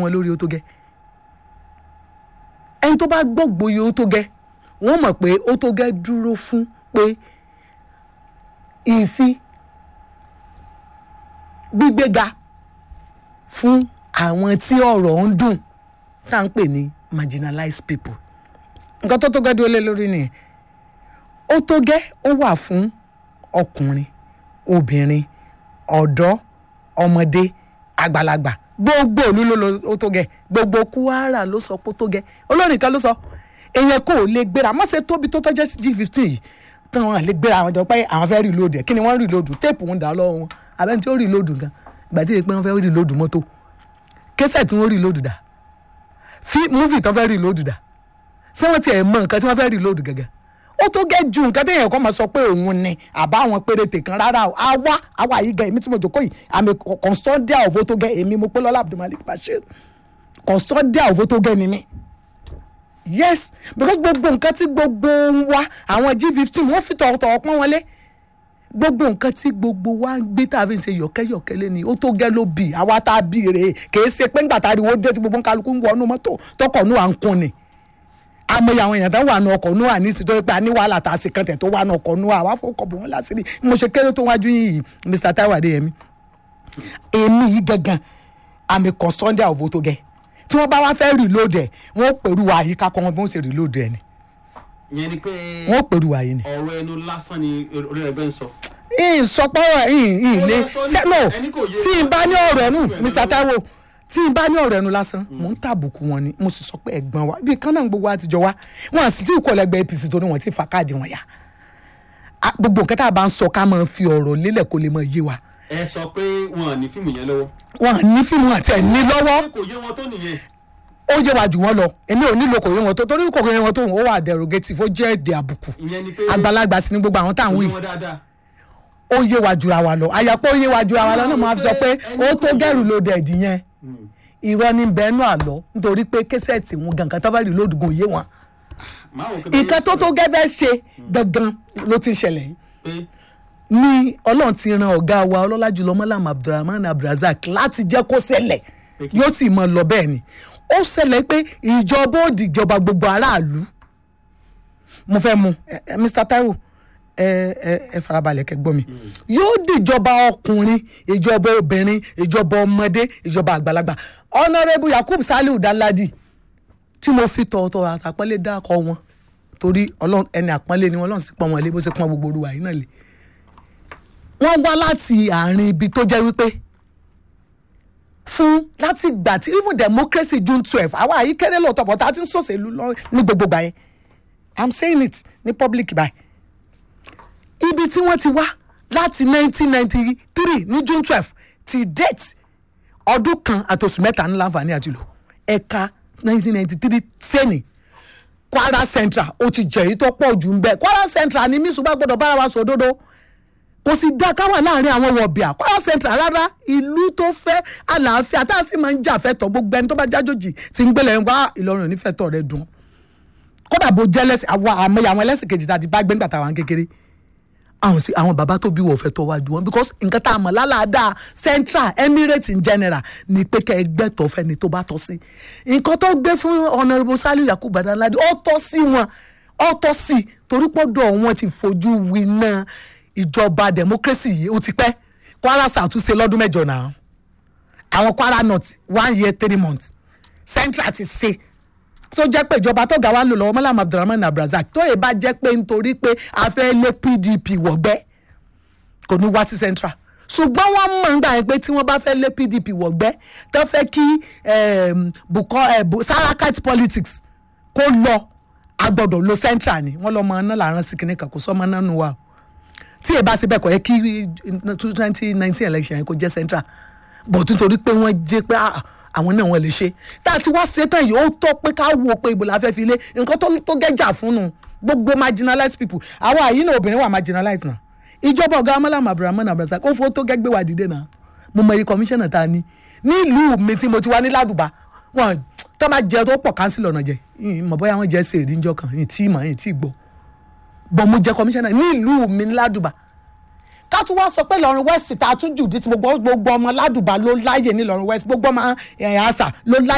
wọn lórí ó tó gẹ́ ẹni tó bá gbọ́gbóyè ó tó gẹ́ wọ́n mọ̀ pé ó tó gẹ́ dúró fún pé ìfi gbígbéga fún àwọn tí ọ̀rọ̀ ń dùn tá à ń pè ní marginalized people nǹkan tó tó gẹ́ dúró lé lórí nìyẹn ó tó gẹ́ ó wà fún ọkùnrin obìnrin ọ̀dọ́ ọmọdé àgbàlagbà gbogbo òlu ló lo ó tó gẹ́ gbogbo Kwara ló sọ pé ó tó gẹ́ olórin kan ló sọ èèyàn kò lè gbéra má ṣe tóbi tó tọ́jẹ́ g fifteen yìí tí wọ́n lè gbéra àwọn jọ pé àwọn fẹ́ reload ẹ̀ kí ni wọ́n reload téèpù ń dà lọ́wọ́ wọn abẹ́ni tí ó reload gan ìgbà tí èèpẹ́ wọn fẹ́ reload mọ́tò késẹ̀ tí wọ́n reload dà fí múfì tán fẹ́ reload dà ṣé wọ́n ti ẹ̀ mọ nǹkan tí wọ́n fẹ́ reload gẹ́gẹ́ ó tó gẹ́ ju nǹkan téèyàn kọ́ máa sọ pé òun ni àbá àwọn péréte kan rárá o àwa àwa yìí gan èmi tí mo jòkó yìí àmì custodian of ó tó gẹ́ èmi mo pé lọ́lá Abdulmalik Bashir custodian of ó tó gẹ́ ni mí yes because gbogbo nǹkan tí gbogbo ń wá àwọn g fifteen wọ́n fi tọ̀ọ̀tọ̀ pọ́n wọn lé gbogbo nǹkan tí gbogbo wa ń gbé tá a fi ń ṣe yọ̀kẹ́yọ̀kẹ́ lé ni ó tó gẹ́ ló bì àwa tá a bì rèé kìí ṣe pé ńgbà tá a rí owó dé tí gbogbo kálukú ń wọnú mọ́tò tọkọ̀ nù à ń kun ni amòye àwọn èèyàn tó wà nù ọkọ̀ nù à ní ìsìtò pé a ní wàhálà tá a sì kan tẹ̀ tó wà nù ọkọ̀ nù à wá fún ọkọ̀ bò wọ́n lásìrí mo ṣe kéré tó wájú yìí Mr Taiwo Adéyẹmí èmi yìí gangan àmì custodian of tó gẹ́ tí wọ́n bá wá fẹ́ reload ẹ̀ wọ́n pẹ̀lú àyíká kan bí wọ́n ṣe reload ẹ̀ ni ìyẹn ni pé wọ́n pẹ̀lú àyè ni. ọ̀rọ̀ ẹnu lásán ni orí ẹgbẹ́ ń sọ. ìsọpọ̀rọ̀ ìlé Ó lọ sọ ní- sẹ́lò ẹni kò yé tí n wa. bá ní ọ̀rọ̀ ẹnu Ẹnu Mr lọ́wọ́. Taiwo tí n bá ní ọ̀rọ̀ ẹnu lásán mò ń tàbùkù wọn ni mo sì sọ pé ẹ̀gbọ́n wa bí kan náà gbogbo àtijọ́ wa wọn àti tí ìkọlẹ̀ ẹgbẹ́ APC tó ní wọn ti fa káàdì wọn yá A- gbogbo nǹkan tá a bá ń sọ ká máa fi ọ̀rọ̀ lélẹ̀ kó lè máa yé wa ẹ sọ pé wọn ò ní fíìmù yẹn lọ́wọ́. wọn à ní fíìmù àti ẹ̀ ní lọ́wọ́ ṣé kò yé wọn tó nìyẹn. ó yé wa jù wọ́n lọ èmi ò nílò kò yé wọn tó torí kò yé wọn tó ó wà derogative ó jẹ́ èdè àbùkù ìyẹn ni pé àgbàlagbà sí ni gbogbo àwọn táwọn kò wí yé wọn dáadáa. ó yé wa jura wa lọ àyàpọ̀ ó yé wa jura wa lọ náà máa fi sọ pé ó tó gẹ̀rù loaded yẹn irọ́ ní bẹ́ẹ̀nù àlọ́ nítorí pé késẹ̀tì wọn gangan tó bá rí lóòdùgùn yé wọn. máa wò pé nǹkan tó tó gẹ́gẹ́ ṣe gangan ló ti ń ṣẹlẹ̀ yìí pé ní ọlọ́run ti ran ọ̀gá wa ọlọ́lá jùlọ mọ́làm abdulrahman abdulrasaq láti jẹ́ kó ṣẹlẹ̀ yóò sì mọ lọ bẹ́ẹ̀ ni ó ṣẹlẹ̀ pé ìjọba ó dìjọba gbogbo aráàlú mo fẹ́ mu ẹ, ẹ, Mr Taiwo ẹ ẹ ẹ farabalẹ̀ kẹ́ gbọ́ mi yóò dìjọba ọkùnrin ìjọba obìnrin ìjọba ọmọdé ìjọba àgbàlagbà honourable yakub saliu danladi tí mo fi tọ̀ọ̀tọ̀ àtàpọ́nlé dákọ̀ wọn torí ọlọ́run ẹni àpọ́nlé ni wọn ọlọ́run sì pọ́n wọn lé bó ṣe pọ́n gbogbo olúwa yìí náà lé wọ́n wá láti àárín ibi tó jẹ́ wípé fún láti gbà tí even democracy june twelve àwa àyí kéré lóòótọ́ bọ̀ tá a ti ń ṣòṣèlú lọ ní gbogbo gbà yẹn i'm saying it ní public báyìí ibi tí wọ́n ti wá láti nineteen ninety three ní june twelve ti date ọdún kan àtòsùn mẹ́ta ní láǹfààní àti lò ẹ̀ka nineteen ninety three sẹ́ni kwara central ó ti jẹ̀yí tó pọ̀ jù ń bẹ̀ kwara central ni mísù bá gbọ́dọ̀ bára wa sọ òdodo kò sì dá ká wà láàrin àwọn wọ̀bìà kwara central rárá ìlú tó fẹ́ àlàáfíà tá a sì máa ń jà fẹ́tọ̀ gbogbo ẹni tó bá jájòjì tí ń gbélé ń wá ìlọrin ò ní fẹ́tọ̀ rẹ dùn kódà bó jẹ́ lẹ́sìn àwọn àmọ́ àwọn ẹlẹ́sìn kejì tá a ti bá gbẹ́ngbà táwọn kékeré àwọn sí àwọn bàbá tó bí wọ̀ fẹ́ tọ́ wájú wọn because nǹkan tá a mọ̀ lálàáda central emirates in general ni pé kẹ́ ẹ gbẹ́tọ̀ fẹ́ni tó bá tọ́ sí nǹkan tó gbé fún honourable saliu yakubu badaladi ó tọ́ sí wọn ó tọ́ sí torí pọ́dọ̀ wọn ti fojú winá ìjọba democracy yìí ó ti pẹ́ kwara ṣàtúnṣe lọ́dún mẹ́jọ náà àwọn kwara north one year three months central ti ṣe tó jẹ́ pé ìjọba tó ga wa ń lò lọ́wọ́ mọ́lá abdulrahman abdulrasaq tó yẹ bá jẹ́ pé nítorí pé a fẹ́ lé pdp wọ̀gbẹ́ kò ní wá sí central ṣùgbọ́n wọ́n mọ̀ nígbà yẹn pé tí wọ́n bá fẹ́ lé pdp wọ̀gbẹ́ tó fẹ́ kí ehm, bukọ eh, bu- sarakite politics kó lọ agbọ́dọ̀ lo central ni wọ́n lọ́mọ náà làárọ̀ sí kinní kan kò sọ́mọ náà nù wá o tí ẹ bá ṣe bẹ́ẹ̀ kọ́ yẹ kí twenty nineteen election yẹn kó jẹ́ central bọ̀ nítorí pé wọ́n jẹ́ pé ah, àwọn náà wọ́n lè ṣe tá a ti wá ṣetán yìí ó tọ́ pé ká wo pé ibo la fẹ́ fi lé nǹkan tó tó gẹ́jà fún nu gbogbo marginalized people àwa àyí náà obìnrin wà marginalized náà ìjọba ọ̀gá amálàmù abdulrahman abdulrasaq ó fowó tó gẹ́gbẹ́ wà dìde náà mo mọ iye commissioner tá a ní nílùú mi tí mo ti wá ní ládùbà wọn tó máa jẹ tó pọ̀ kánsílọ̀ náà jẹ mọ̀ bóyá wọ́n jẹ́ sèrè níjọ́ kan yìí tí mà yìí tí gbọ́ bọ̀ mo jẹ́ commissioner nílùú mi ní ládùbà ká tún wá sọ pé lọrin west tá a tún jù dí ti gbogbo gbogbo ọmọ ládùbà ló láàyè ní lọrin west gbogbo ọmọ ẹ̀ àṣà ló láàyè.